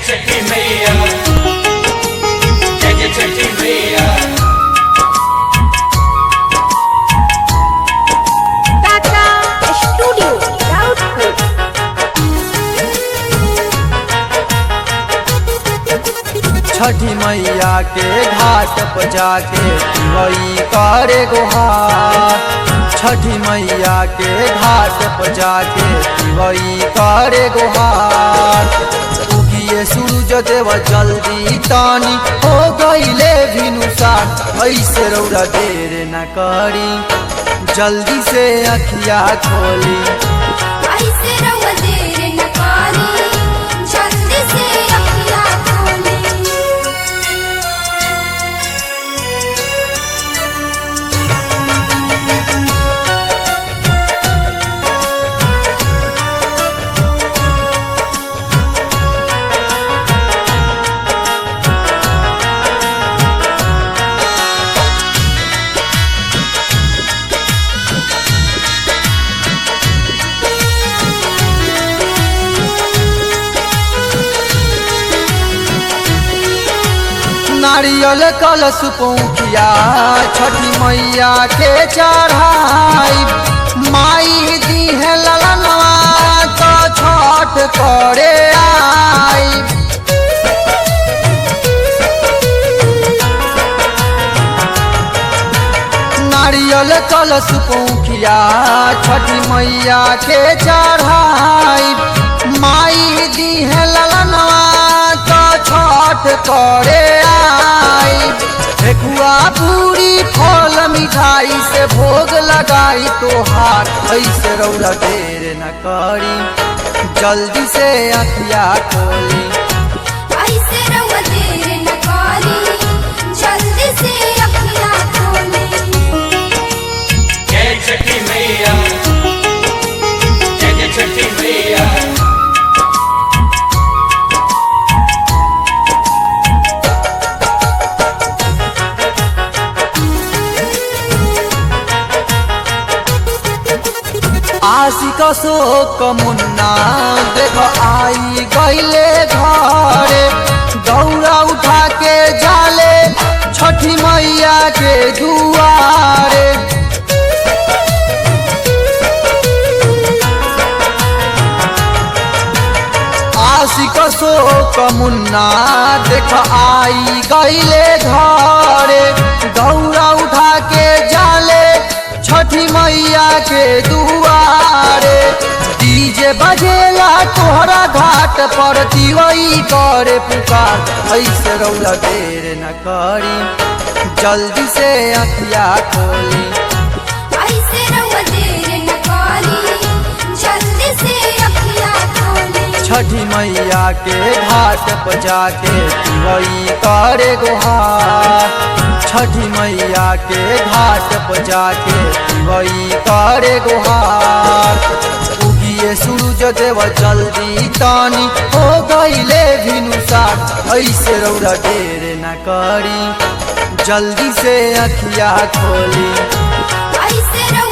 छठी मैया जय जय छठी मैया Tata Studio Doubtful. छठी मैया के घाट पर जाके वही करे गुहार छठी मैया के घाट पर जाके वही करे गुहार उगिए सूरज देव जल्दी तानी हो गईले भिनुसार ऐसे रौरा देर न करी जल्दी से अखिया खोली ऐसे रहुआ देर न करी जल्दी से अखियाँ खोली नारियल कलश पौखिया छठी मैया के चढ़ाई माई दी है ललनवा तो छठ करे आई नारियल कलश पौखिया छठी मैया के चढ़ाई माई दी है ललनवा तो छठ करे आई ठेकुआ पूरी फल मिठाई से भोग लगाई तोहार ऐसे रौरा देर न करी जल्दी से अखिया खोली ऐसे रहुआ देर न करी जल्दी से अखियाँ खोली जय छठी मैया जय जय छठी मैया आशिक शोक मुन्ना देख आई गईले घरे दौड़ा उठा के जाले छठी मैया के दुआरे आशिक शोक मुन्ना देख आई गईले घरे दौड़ा उठा के जाले छठी मैया के दुआरे डीजे बजेला तोहरा घाट पर दिवई करे पुकार ऐसे रौला देर न करी जल्दी से अखिया खोली ऐसे रहुआ देर न करी जल्दी से अखियाँ खोली छठी मैया के घाट पर जाके वही करे गुहार छठी मैया के घाट पर जाके वही करे गुहार उगिए सूरज देव जल्दी तानी हो गईले भिनुसार ऐसे रौरा देर न करी जल्दी से अखिया खोली ऐसे रहुआ